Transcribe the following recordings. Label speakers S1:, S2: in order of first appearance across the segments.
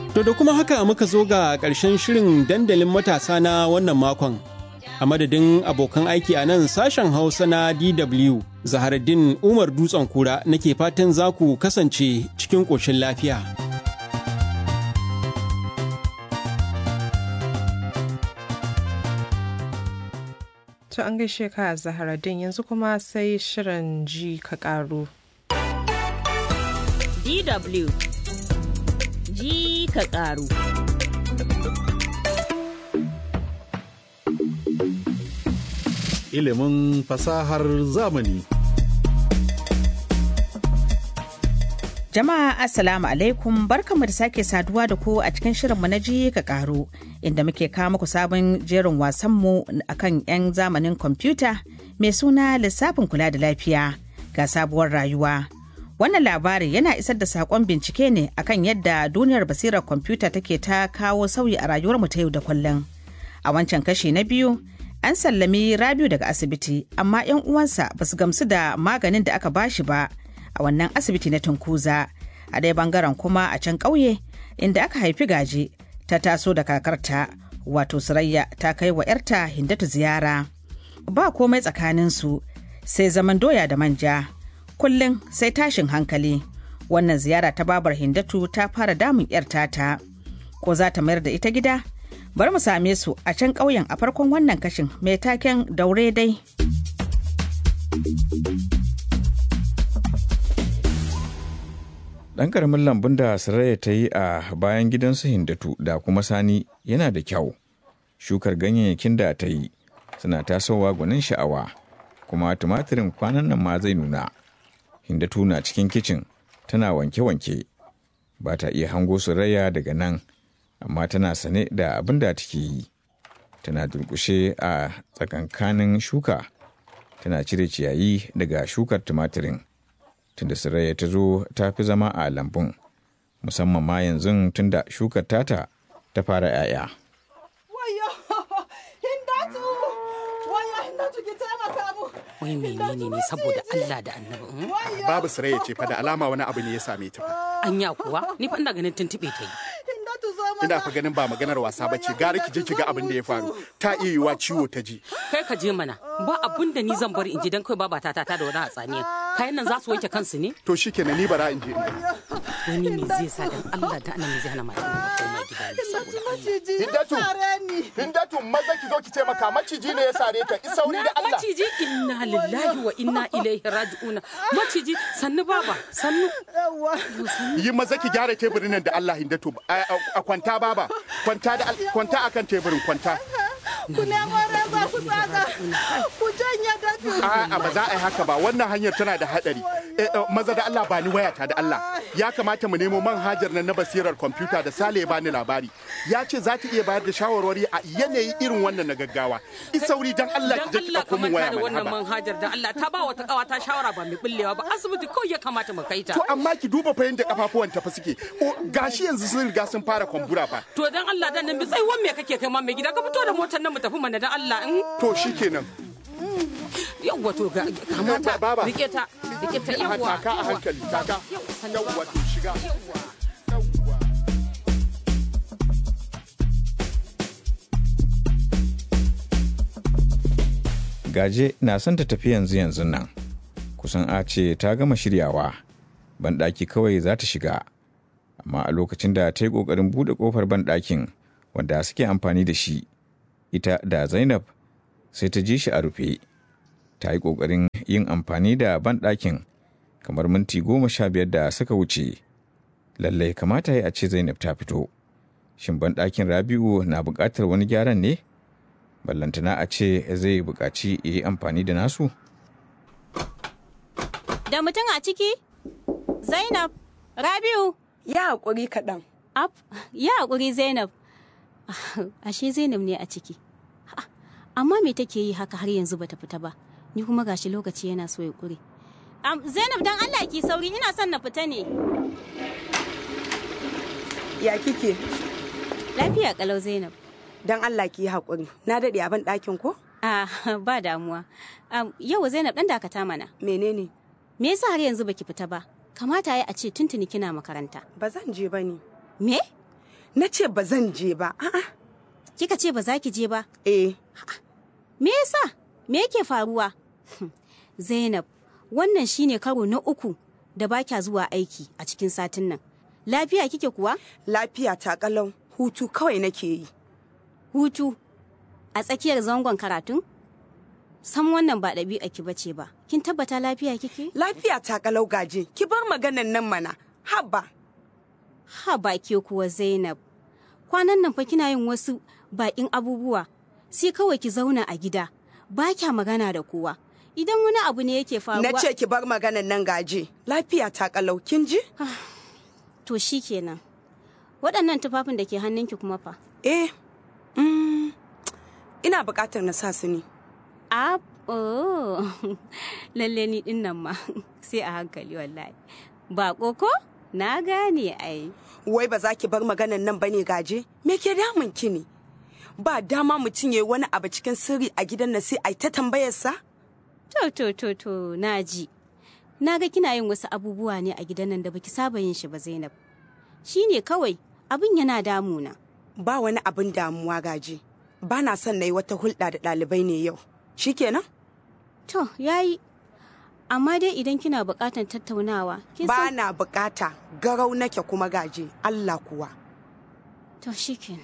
S1: To da kuma haka muka zo ga ƙarshen shirin dandalin matasa na wannan makon. A madadin abokan aiki a nan sashen Hausa na DW, Zaharaddin Umar Dutsen Kura nake fatan za ku kasance cikin ƙoshin lafiya.
S2: To an gaishe ka Zaharaddin yanzu kuma sai shirin ji ka ƙaru.
S3: DW ji ka ƙaru.
S4: Ilimin fasahar zamani.
S5: Jama'a Assalamu alaikum barkanmu da sake saduwa da ku a cikin shirinmu na ji ka ƙaru inda muke kawo muku sabon jerin wasanmu akan 'yan zamanin kwamfuta mai suna lissafin kula da lafiya ga sabuwar rayuwa. Wannan labari yana isar da saƙon bincike ne akan yadda duniyar basirar kwamfuta take ta kawo sauyi a rayuwarmu ta yau da kullum. A wancan kashi na biyu, an sallami Rabiu daga asibiti, amma 'yan uwansa ba su gamsu da maganin da aka bashi ba a wannan asibiti na Tunkuza. A ɗaya bangaren kuma a can ƙauye, inda aka haifi gaje, ta taso da kakarta, wato Surayya ta kai wa 'yarta Hindatu ziyara. Ba komai tsakaninsu, sai zaman doya da manja. kullum sai tashin hankali wannan ziyara ta babar hindatu ta fara damun yar tata ko za ta mayar da ita gida bari mu same su a can ƙauyen a farkon wannan kashin mai taken daure dai
S6: ɗan ƙaramin lambun da saraya ta yi a bayan gidansu hindatu da kuma sani yana da kyau shukar ganyayyakin da ta yi suna tasowa gwanin sha'awa kuma tumatirin kwanan nan ma zai nuna Hindatu na cikin kicin tana wanke-wanke ba ta iya hango Surayya daga nan amma tana sane da abin da take yi tana durkushe a tsakankanin shuka tana cire ciyayi daga shukar tumatirin tunda Surayya ta zo ta fi zama a lambun musamman ma yanzu tunda shukar tata ta fara 'ya'ya.
S7: wai menene ne saboda Allah da annabi
S8: babu ya ce fa da alama wani abu ne ya same ta
S7: anya kuwa ni fa ina ganin tuntube ta yi
S8: ina fa ganin ba maganar wasa ba ce gara ki je ki ga abin da ya faru ta iya yiwa ciwo ta ji
S7: kai ka je mana ba abin da ni zan bari in ji dan kai baba ta ta da wani hatsaniya kayan nan za su wanke kansu ne
S8: to shikenan ni bara in je in
S7: wani me zai sa dan Allah da annabi zai hana mata ta koma gida ne saboda
S8: Hindatu Hindatu maza ki zo ki taimaka maciji ne ya sare ta isauri da Allah
S7: maciji inna lillahi wa inna ilaihi raji'un maciji sannu baba sannu
S8: yi maza ki gyara teburin nan da Allah Hindatu a kwanta baba kwanta da kwanta akan teburin kwanta
S9: ku nemo reza ku tsaga ku janye dafi
S8: a'a ba za a yi haka ba wannan hanyar tana da hadari maza da Allah ba ni wayata da Allah ya kamata mu nemo manhajar nan na basirar kwamfuta da Sale ya bani labari ya ce za ta iya bayar da shawarwari a yanayi irin wannan na gaggawa isauri dan Allah ki je ki dauko min waya
S7: da wannan
S8: mana
S7: manhajar da Allah ta ba wata kawa ta shawara ba mai bullewa ba asibiti kawai ya kamata mu kai ta
S8: to amma ki duba fa yanda kafafuwan ta fa suke gashi yanzu sun riga sun fara kwambura fa
S7: to dan Allah dan nan bi tsaiwan me kake kai ma mai gida ka fito da motar nan mu tafi mana dan Allah in
S8: to shikenan
S7: yawwa to ga kamata
S8: Baba.
S7: rike ta rike ta yawwa
S8: taka a hankali taka yawwa to shiga
S6: Gaje na son ta tafi yanzu yanzu nan. Kusan a ce ta gama shiryawa. Banɗaki kawai za ta shiga. Amma a lokacin da ta yi ƙoƙarin buɗe ƙofar banɗakin wanda suke amfani da shi, ita da Zainab sai ta ji shi a rufe. Ta yi ƙoƙarin yin amfani da banɗakin kamar minti goma sha biyar da suka wuce. Lallai kamata ya a ce Zainab ta fito. Shin banɗakin Rabi'u na buƙatar wani gyaran ne? ballantana a ce zai buƙaci ya yi amfani da nasu?
S10: Da mutum a ciki? Zainab, Rabiu.
S11: Ya haƙuri kaɗan.
S10: Ab, ya haƙuri Zainab. Ashe Zainab ne a ciki. Ha, Amma me take yi haka har yanzu bata fita ba? Ni kuma gashi lokaci yana so ya ƙure. Am, Zainab dan Allah ki sauri ina son na fita ne.
S11: Ya kike?
S10: Lafiya kalau Zainab.
S11: Dan Allah ki yi haƙuri. Na daɗe a ban ɗakin ko?
S10: Ah, ba damuwa. Am, yau Zainab dan dakata mana.
S11: Menene?
S10: Me yasa har yanzu baki fita ba? Kamata ya a ce tuntuni kina makaranta.
S11: Ba zan je ba ne.
S10: Me?
S11: Na ce ba zan je ba. A'a.
S10: Kika ce ba za ki je ba?
S11: Eh.
S10: Me yasa? Me yake faruwa? Zainab, wannan shine karo na uku da ba kya zuwa aiki a cikin satin nan. Lafiya kike kuwa?
S11: Lafiya ta kalau. Hutu kawai nake yi.
S10: Hutu? A tsakiyar zangon karatun? Sam wannan ba ɗabi'a ki bace ba. Kin tabbata lafiya kike?
S11: Lafiya ta kalau gaje. Ki bar maganan nan mana. Haba.
S10: Haba ke kuwa Zainab. Kwanan nan fa kina yin wasu baƙin abubuwa. Sai kawai ki zauna a gida. Ba kya magana da kowa. Idan wani abu ne yake faruwa.
S11: Na ce ki bar maganan nan gaje. Lafiya ta kalau kin ji?
S10: To shi kenan. Waɗannan tufafin da ke hannunki kuma fa.
S11: Eh. Mm, ina buƙatar na sa su ne.
S10: A oh. lalle ni din nan ma sai a hankali wallahi. Ba ko na gane ai.
S11: Wai ba za ki bar maganan nan bane gaje? Me ke damun ki ne? Ba dama mutum ya wani abu cikin sirri a gidan na sai ai ta tambayarsa?
S10: To to to to na ji. Na ga kina yin wasu abubuwa ne a gidan nan da baki saba yin shi ba Zainab. Shi ne kawai abin yana damuna.
S11: Ba wani abin damuwa gaje. Ba na son na yi wata hulɗa da ɗalibai ne yau. Shi kenan?
S10: To, yayi. Amma dai idan kina buƙatar tattaunawa,
S11: Ba na buƙata, garau nake kuma gaje, Allah kuwa.
S10: To, shi kenan.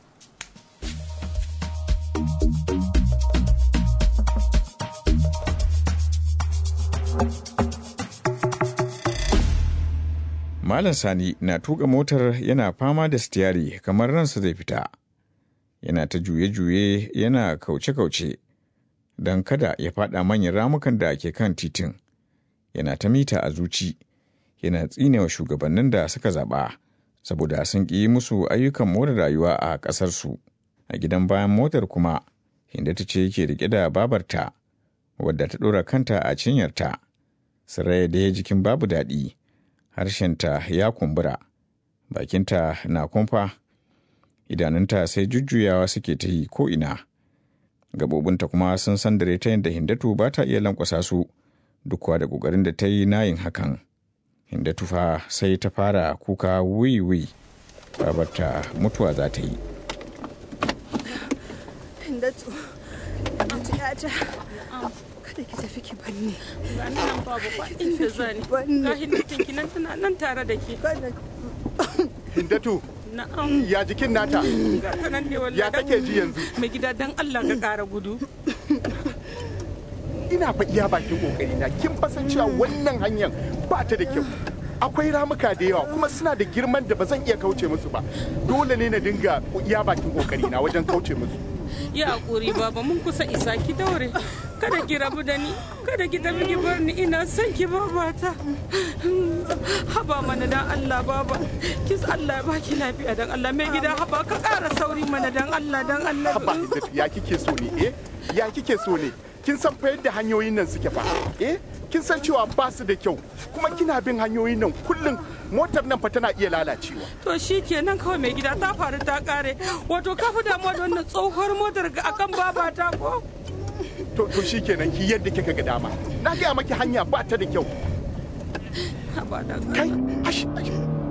S6: Malam Sani na tuka motar yana fama da stiyari kamar ransa zai fita. Yana ta juye-juye yana kauce-kauce don kada ya fada manyan ramukan da ke kan titin. Yana ta mita a zuci, yana tsinewa shugabannin da suka zaɓa saboda sun ƙi musu ayyukan more rayuwa a ƙasarsu. A gidan bayan motar kuma, Hindata ce yake riƙe da babarta, wadda ta ɗora kanta a cinyarta. Saraya da jikin babu daɗi. harshenta ya kumbura, bakinta na kumfa, idanunta sai jujjuyawa suke ta yi ko'ina. Gabobinta kuma sun sandare ta yadda Hindatu ba ta iya lankwasa su duk da ƙoƙarin da ta yi nayin hakan. Hindatu fa sai ta fara kuka wiwi, babarta mutuwa za ta yi.
S9: Hindatu, Hindatu yata, kada ki tafi ki banni.
S7: Ga nan babu ba inda zani. Ga hindatin ki nan tana nan tare da ke.
S8: Hindatu.
S7: Na'am.
S8: Ya jikin nata.
S7: Ga nan ne wallahi.
S8: Ya take ji yanzu.
S7: Mai gida dan Allah ka ƙara gudu.
S8: Ina fa iya bakin kokari na kin fasan cewa wannan hanyar ba ta da kyau. Akwai ramuka da yawa kuma suna da girman da ba zan iya kauce musu ba. Dole ne na dinga iya bakin kokari na wajen kauce musu.
S7: Ya hakuri baba mun kusa isa ki daure. Kada ki rabu da ni, kada ki tafi ki bar ni ina son ki babata. Haba mana dan Allah baba. Kis Allah ya baki lafiya dan Allah mai gida haba ka ƙara sauri mana dan Allah dan Allah.
S8: Haba Hindatu ya kike so ne eh? Ya kike so ne? Kin san fa yadda hanyoyin nan suke fa? Eh? Kin san cewa ba su da kyau kuma kina bin hanyoyin nan kullum motar nan fa tana iya lalacewa.
S7: To shi kenan kawai mai gida ta faru ta kare. Wato ka fi damuwa da wannan tsohuwar motar akan babata ko?
S8: To to shi kenan ki yadda kika ga dama. Na gaya maki hanya ba ta da kyau. Kai, ash, ash.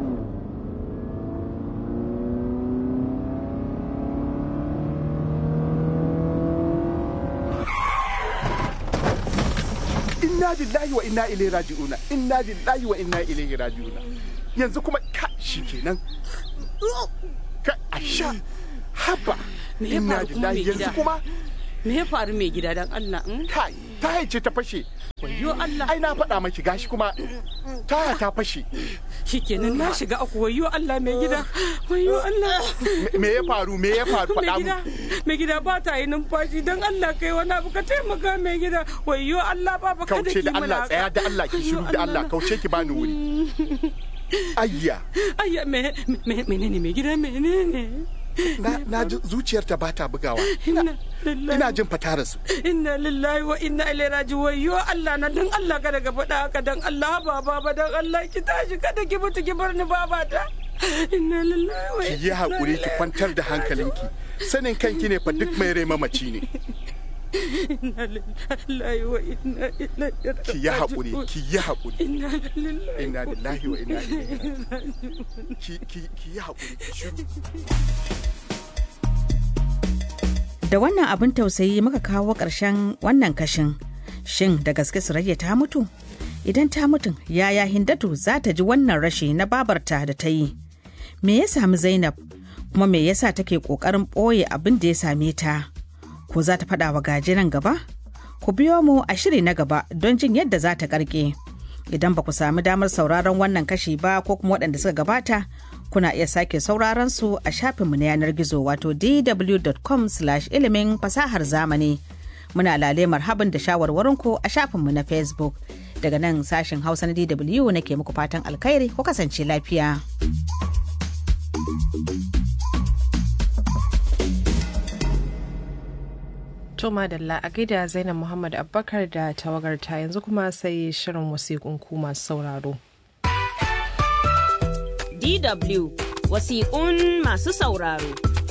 S8: Inna lillahi wa inna ilaihi raji'una. Inna lillahi wa inna ilaihi raji'una. Yanzu kuma ka shi kenan. Ka asha. Haba.
S7: Me ya
S8: Inna
S7: faru kuma mai
S8: lillahi yanzu
S7: gida?
S8: kuma
S7: Me ya faru mai gida dan Allah?
S8: Kai, ta ce ta fashe.
S7: Wayyo Allah.
S8: Ai na faɗa maki gashi kuma taya ta fashe.
S7: Shikenan na shiga aku wayyo Allah mai gida. Wayyo Allah.
S8: Me- Me ya faru? Me ya faru?
S7: Mai
S8: Faɗa
S7: gida,
S8: mu.
S7: mai gida ba ta yi numfashi don Allah kai wani abu ka taimaka mai gida. Wayyo Allah ba ba kada
S8: Kauce
S7: ki
S8: da
S7: mana
S8: Allah
S7: haka.
S8: tsaya da Allah ki shiru da Allah kauce ki bani wuri. Ayya.
S7: Ayya me me menene mai gida menene?
S8: Na na ji zuciyarta ba ta bugawa. Ina ina jin fatara su.
S7: Inna lillahi wa inna ilaihi raji wayyo Allah na dan Allah kada ka faɗa haka dan Allah ba ba dan Allah ki tashi kada ki mutu ki bar ni babata. Inna lillahi wa
S8: Ki yi haƙuri ki kwantar da hankalinki. Sanin kanki ne fa duk mai rai mamaci ne.
S7: inna lillahi wa inna ilaihi raji'un
S8: ki yi haƙuri ki yi haƙuri
S7: inna lillahi
S8: inna lillahi wa inna ilaihi raji'un ki ki ki yi haƙuri ki shiru
S5: Da wannan abin tausayi muka kawo ƙarshen wannan kashin. Shin da gaske Surayya ta mutu? Idan ta mutum, yaya Hindatu za ta ji wannan rashi na babarta da ta yi? Me ya sami Zainab? Kuma me yasa take ƙoƙarin ɓoye abin da ya same ta? Ko za ta faɗa wa gaji nan gaba? Ku biyo mu a shiri na gaba don jin yadda za ta ƙarƙe. Idan ba ku sami damar sauraron wannan kashi ba ko kuma waɗanda suka gabata, kuna iya sake sauraron su a shafinmu na yanar gizo wato dw.com ilimin fasahar zamani. Muna lale marhaban da shawarwarinku a shafinmu na Facebook. Daga nan sashen Hausa na DW nake muku fatan alkhairi ku kasance lafiya.
S2: To madalla a gaida Zainab Muhammad Abubakar da tawagarta yanzu kuma sai shirin wasiƙun ku masu sauraro.
S3: DW wasiƙun masu sauraro.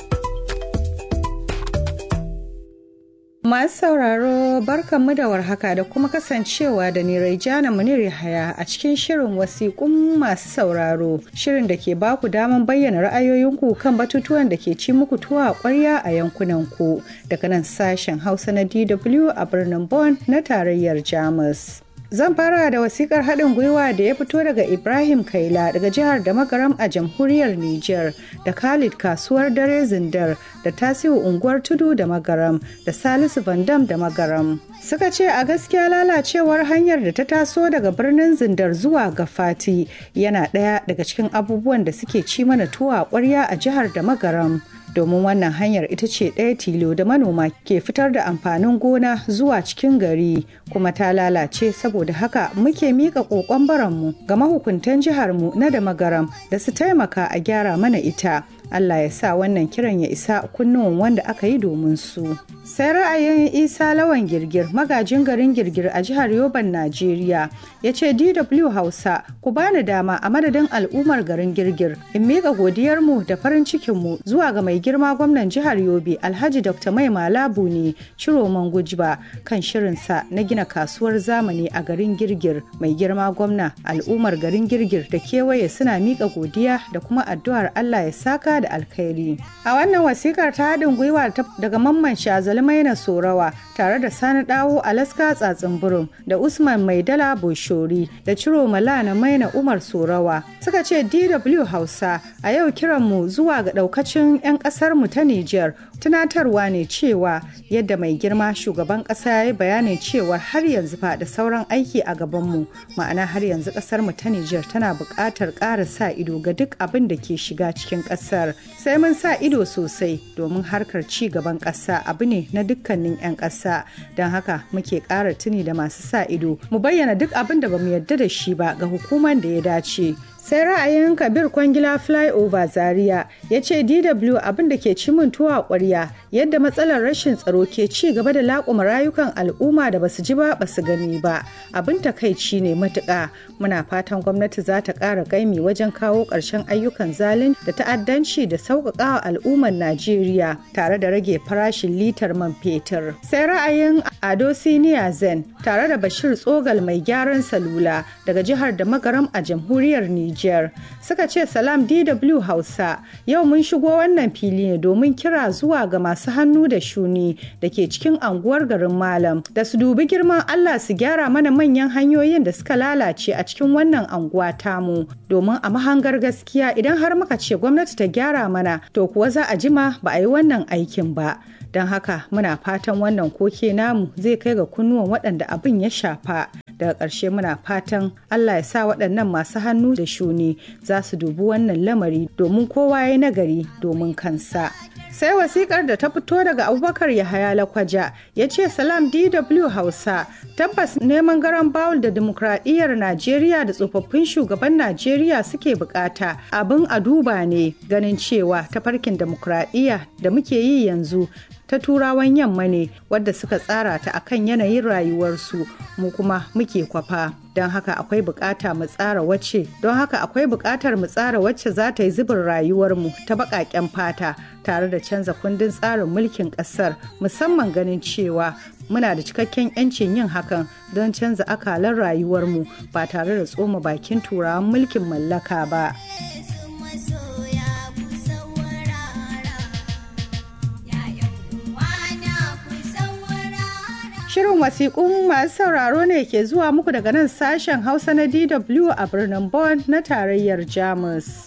S12: Masu sauraro barkanmu da warhaka da kuma kasancewa da ni Raijana Munir Yahaya a cikin shirin wasiƙun masu sauraro shirin da ke baku daman bayyana ra'ayoyinku kan batutuwan da ke ci muku tuwa a ƙwarya a yankunanku daga nan sashen Hausa na DW a birnin Bonn na tarayyar Jamus. Zan fara da wasikar haɗin gwiwa da ya fito daga Ibrahim Kaila daga jihar da magaram a jamhuriyar Nijar da Khalid kasuwar dare zindar da Tasiu unguwar tudu da magaram da Salisu Vandam da magaram. Suka ce a gaskiya lalacewar hanyar da ta taso daga birnin zindar zuwa ga Fati yana ɗaya daga cikin abubuwan da suke ci mana tuwa ƙwarya a jihar da magaram. domin wannan hanyar ita ce ɗaya tilo da manoma ke fitar da amfanin gona zuwa cikin gari kuma ta lalace saboda haka muke miƙa ƙoƙon baranmu ga mahukuntan jiharmu na da magaram da su taimaka a gyara mana ita Allah ya sa wannan kiran ya isa kunnuwan wanda aka yi domin su. Sai ra'ayin Isa Lawan Girgir magajin garin Girgir a jihar Yoban Najeriya ya ce DW Hausa ku bani dama a madadin al'ummar garin Girgir in miƙa godiyarmu da farin cikinmu zuwa ga mai girma gwamnan jihar Yobe Alhaji Dr. Mai Malabu ne Ciroman Gujba kan shirinsa na gina kasuwar zamani a garin Girgir mai girma gwamna al'ummar garin Girgir da kewaye suna miƙa godiya da kuma addu'ar Allah ya saka da alkhairi. A wannan wasikar ta haɗin gwiwa daga mamman shazali maina sorawa tare da sani dawo alaska tsatsin burum da usman maidala boshori da ciro malana maina umar sorawa suka ce dw hausa a yau kiranmu zuwa ga ɗaukacin 'yan ƙasarmu ta niger tunatarwa ne cewa yadda mai girma shugaban ƙasa ya yi bayanin cewa har yanzu fa da sauran aiki a gabanmu ma'ana har yanzu ƙasarmu ta niger tana buƙatar ƙara sa ido ga duk abin da ke shiga cikin ƙasar sai mun sa ido sosai domin harkar ci gaban ƙasa abu ne na dukkanin 'yan ƙasa don haka muke ƙara tuni da masu sa ido mu bayyana duk abin da bamu yarda da shi ba ga hukumar da ya dace sai ra'ayin kabir kwangila flyover zaria ya ce dw abin da ke ci min tuwa ƙwarya yadda matsalar rashin tsaro ke ci gaba da laƙuma rayukan al'umma da basu ji ba basu gani ba abin takaici ne matuƙa muna fatan gwamnati za ta ƙara gaimi wajen kawo ƙarshen ayyukan zalin da ta'addanci da sauƙaƙawa al'ummar najeriya tare da rage farashin litar man fetur sai ra'ayin ado siniya zen tare da bashir tsogal mai gyaran salula daga jihar da magaram a jamhuriyar niger suka ce salam dw hausa yau mun shigo wannan fili ne domin kira zuwa ga masu hannu da shuni da ke cikin anguwar garin malam da su dubi girman allah su gyara mana manyan hanyoyin da suka lalace a cikin wannan anguwa tamu domin a mahangar gaskiya idan har muka ce gwamnati ta gyara mana to kuwa za a jima ba a yi wannan aikin ba don haka muna fatan wannan koke namu zai kai ga kunnuwan waɗanda abin ya shafa daga ƙarshe muna fatan allah ya sa waɗannan masu hannu da shuni za su dubi wannan lamari domin kowa ya nagari domin kansa sai wasikar da ta fito daga abubakar yahaya lakwaja ya ce salam dw hausa tabbas neman garan bawul da demokradiyyar najeriya da tsofaffin shugaban najeriya suke bukata abin a duba ne ganin cewa tafarkin demokradiyya da muke yi yanzu ta turawan yamma ne wadda suka tsara ta akan yanayin rayuwarsu mu kuma muke kwafa don haka akwai bukata mu tsara wacce don haka akwai bukatar mu tsara wacce za ta yi zubin rayuwarmu ta baƙaƙen fata tare da canza kundin tsarin mulkin ƙasar musamman ganin cewa muna da cikakken 'yancin yin hakan don canza akalan rayuwarmu ba tare da tsoma bakin turawan mulkin mallaka ba. Shirin wasiƙun masu sauraro ne ke zuwa muku daga nan sashen Hausa na DW a birnin Bonn na tarayyar Jamus.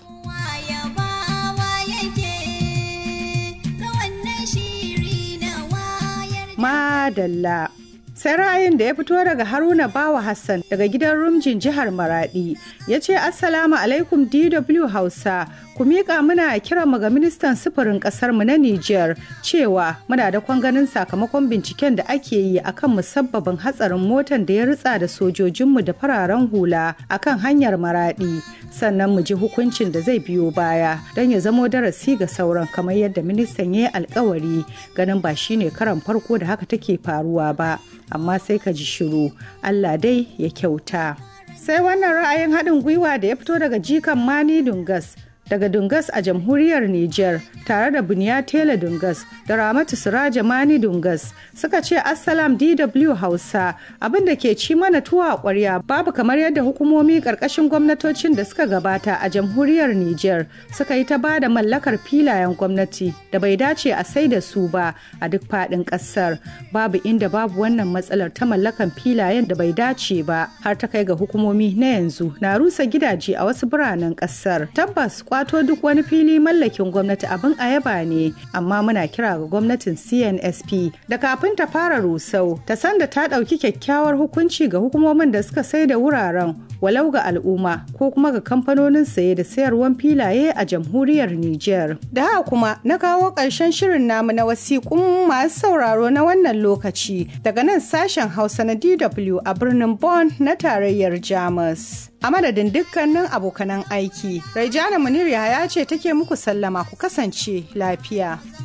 S12: Madalla. sai ra'ayin da ya fito daga haruna bawa hassan daga gidan rumjin jihar maradi ya ce assalamu alaikum dw hausa ku miƙa muna kira mu ga ministan sufurin ƙasar mu na niger cewa muna da ganin sakamakon binciken da ake yi akan musabbabin hatsarin motan da ya ritsa da sojojinmu da fararen hula akan hanyar maradi sannan mu ji hukuncin da zai biyo baya don ya zamo darasi ga sauran kamar yadda ministan ya yi alkawari ganin ba shine karan farko da haka take faruwa ba amma sai ka ji shiru Allah dai ya kyauta. Sai wannan ra'ayin haɗin gwiwa da ya fito daga jikan Mani Dungas daga Dungas a jamhuriyar Nijar tare da Buniya Tela Dungas da Ramatu Siraja Mani Dungas suka ce Assalam DW Hausa abin da ke ci mana tuwa a ƙwarya babu kamar yadda hukumomi ƙarƙashin gwamnatocin da suka gabata a jamhuriyar Nijar suka yi ta bada mallakar filayen gwamnati da bai dace a sai da su ba a duk faɗin ƙasar babu inda babu wannan matsalar ta mallakan filayen da bai dace ba har ta kai ga hukumomi na yanzu na rusa gidaje a wasu biranen ƙasar tabbas kwato duk wani fili mallakin gwamnati abin a yaba ne amma muna kira ga gwamnatin cnsp da kafin ta fara rusau ta san da ta ɗauki kyakkyawar hukunci ga hukumomin da suka sai da wuraren walau ga al'umma ko kuma ga kamfanonin saye da sayarwan filaye a jamhuriyar niger da haka kuma na kawo ƙarshen shirin namu na wasiƙun masu sauraro na wannan lokaci daga nan sashen hausa na dw a birnin bonn na tarayyar jamus a madadin dukkanin abokanan aiki. Raijana Munir ya ce take muku sallama ku kasance lafiya.